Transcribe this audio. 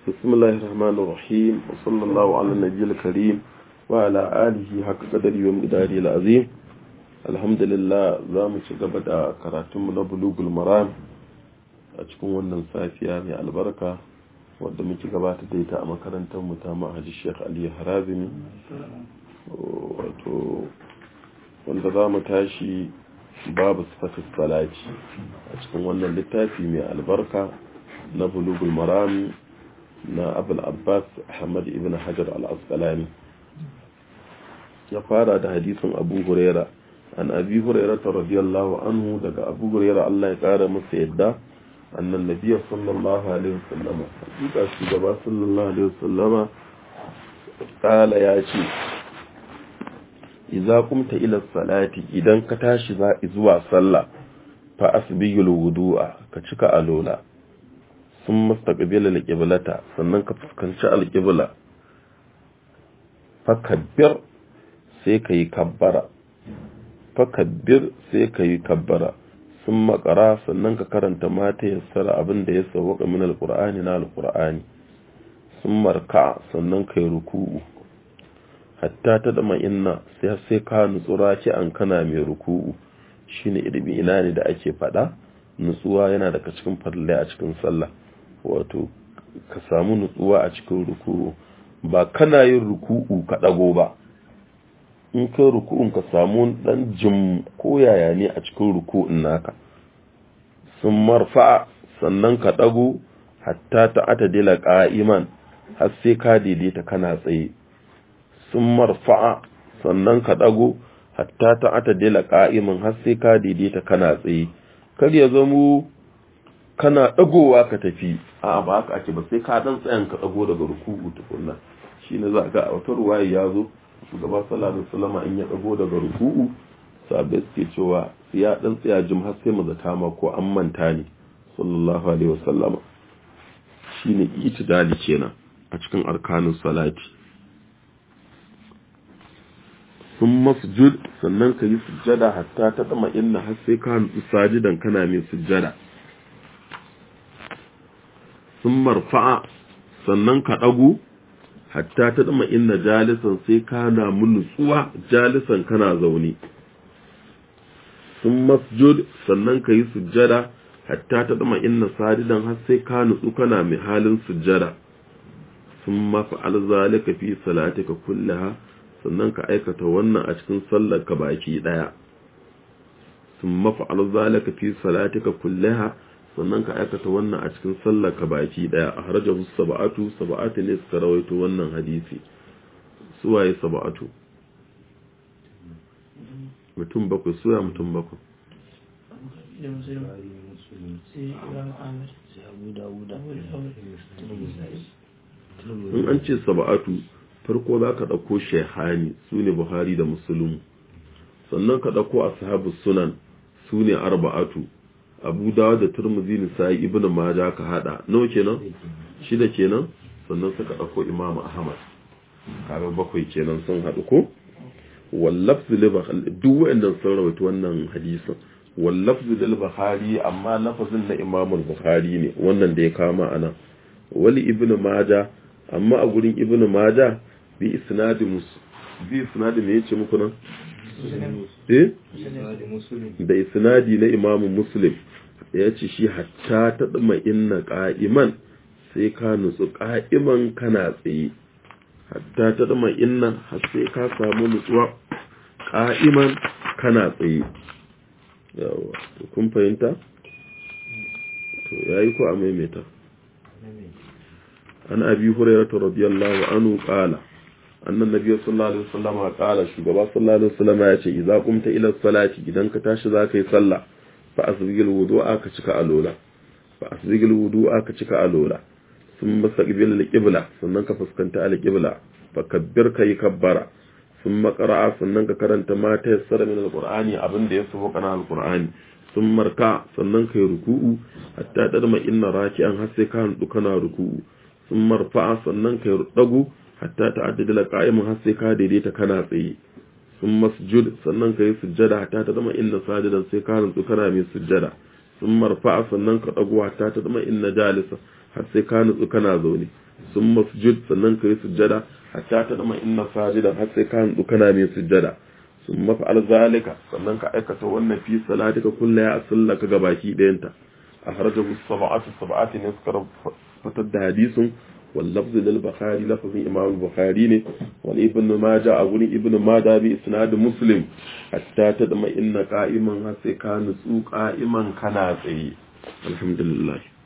بسم الله الرحمن الرحيم وصلى الله على النبي الكريم وعلى آله حق قدره ومقداره العظيم الحمد لله za mu ci gaba da karatunmu na bulugul maram a cikin wannan safiya mai albarka wadda muke gabata da ita a makarantar mu ta ma'aji Sheikh Ali Harazimi wato wanda za mu tashi babu sifatis salati a cikin wannan littafi mai albarka na bulugul maram na abul abbas ahmad ibn hajar al-asqalani ya fara da hadisin abu huraira an abi huraira radiyallahu anhu daga abu huraira Allah ya kara masa yadda annan nabiy sallallahu alaihi wasallam hakika shugaba sallallahu alaihi wasallam kala ya ce idza qumta ila salati idan ka tashi zuwa sallah fa asbigul wudu'a ka cika alola sun mustaqbil al-qiblata sannan ka fuskanci al-qibla fakabbir sai kai kabbara fakabbir sai kai kabbara sun makara sannan ka karanta mata yassara abin da ya sauka min al-qur'ani na al-qur'ani sun marka sannan kai ruku'u hatta ta dama inna sai sai ka nutsura ki an kana mai ruku'u shine ilimi ina ne da ake fada nutsuwa yana daga cikin farle a cikin sallah wato ka samu nutsuwa a cikin ruku'u ba kana yin ruku'u ka dago ba in kai ruku'un ka samu dan jim ko yaya ne a cikin ruku'un naka sun marfa sannan ka dago hatta ta atadila qa'iman har sai ka daidaita kana tsaye sun marfa'a sannan ka dago hatta ta atadila qa'iman har sai ka daidaita kana tsaye kar ya zamo kana dagowa ka tafi a ba haka ake ba sai ka dan tsayan ka dago daga ruku'u tukunna shine za ga a wata ruwaya ya zo shugaba sallallahu alaihi wasallam in ya dago daga ruku'u sabai suke cewa sai ya dan tsaya jim har sai mu zata ma ko an manta ne sallallahu alaihi wasallam shine itidali kenan a cikin arkanun salati sun masjud sannan ka yi sujjada hatta ta dama inna har sai ka nutsu sajidan kana mai sujjada sun marfa'a sannan ka ɗagu hatta ta dama inna jalisan sai ka na nutsuwa jalisan kana zaune sun masjud sannan ka yi sujjada hatta ta dama inna sajidan har sai ka nutsu kana mai halin sujjada sun mafa'al zalika fi salatika kullaha sannan ka aikata wannan a cikin sallar ka baki daya sun mafa'al zalika fi salatika kullaha sannan ka aikata wannan a cikin sallar ka baki daya a harajahu sab'atu sab'atu ne suka rawaito wannan hadisi suwaye sab'atu mutum bakwai suya mutum bakwai in an ce sab'atu farko za ka ɗauko shehani su ne buhari da musulun sannan ka ɗauko ashabu sunan su ne arba'atu abu dawa da turmuzi nisa'i ibn maja ka hada nawa kenan shida kenan sannan suka ɗauko imam ahmad kaga bakwai kenan sun haɗu ko wallafzu lil duk wa'annan sun rawaito wannan hadisin wallafzu lil bukhari amma lafazin na imam bukhari ne wannan da ya kama anan wali ibn maja amma a gurin ibn maja bi isnadi mus bi isnadi me yace muku nan eh da isnadi na imam muslim yace shi hatta ta dama inna qa'iman sai ka nutsu qa'iman kana tsaye hatta ta dama inna har sai ka samu nutsuwa qa'iman kana tsaye yawa to kun fahimta to yayi ko a maimaita an abi hurairah radiyallahu anhu qala annan nabiy sallallahu alaihi wasallam qala shugaba sallallahu alaihi wasallam ya ce idza qumta ila salati idan ka tashi zaka yi sallah fa asbigil wudu'a ka cika alola fa asbigil wudu'a ka cika alola thumma saqbil al-qibla sannan ka fuskanta al-qibla fa kabbir kai kabbara thumma qara'a sannan ka karanta ma ta yassara min al-qur'ani abinda ya sabo kana al-qur'ani thumma marka sannan kai ruku'u hatta tadma inna raki'an har sai ka handu kana ruku'u sun marfa'a sannan ka dagu hatta ta'addada la qa'imun har sai ka daidaita kana tsaye sun masjud sannan ka yi sujjada hatta ta zama inna sajidan sai ka rantsu kana mai sujjada sun marfa'a sannan ka dagu hatta ta zama inna jalisa har sai ka nutsu kana zaune sun masjid sannan ka yi sujjada hatta ta dama inna sajidan har sai ka hanzu kana mai sujjada sun mafa'al zalika sannan ka aikata wannan fi salatika kulla ya sallaka ga baki ɗayanta a harajahu sab'atu sab'ati ne suka fitar da hadisin wal lafzu lil bukhari lafzin imam bukhari ne wal ibn majah a gurin ibn majah bi isnad muslim hatta ta dama inna qa'iman har sai ka nutsu qa'iman kana tsaye alhamdulillah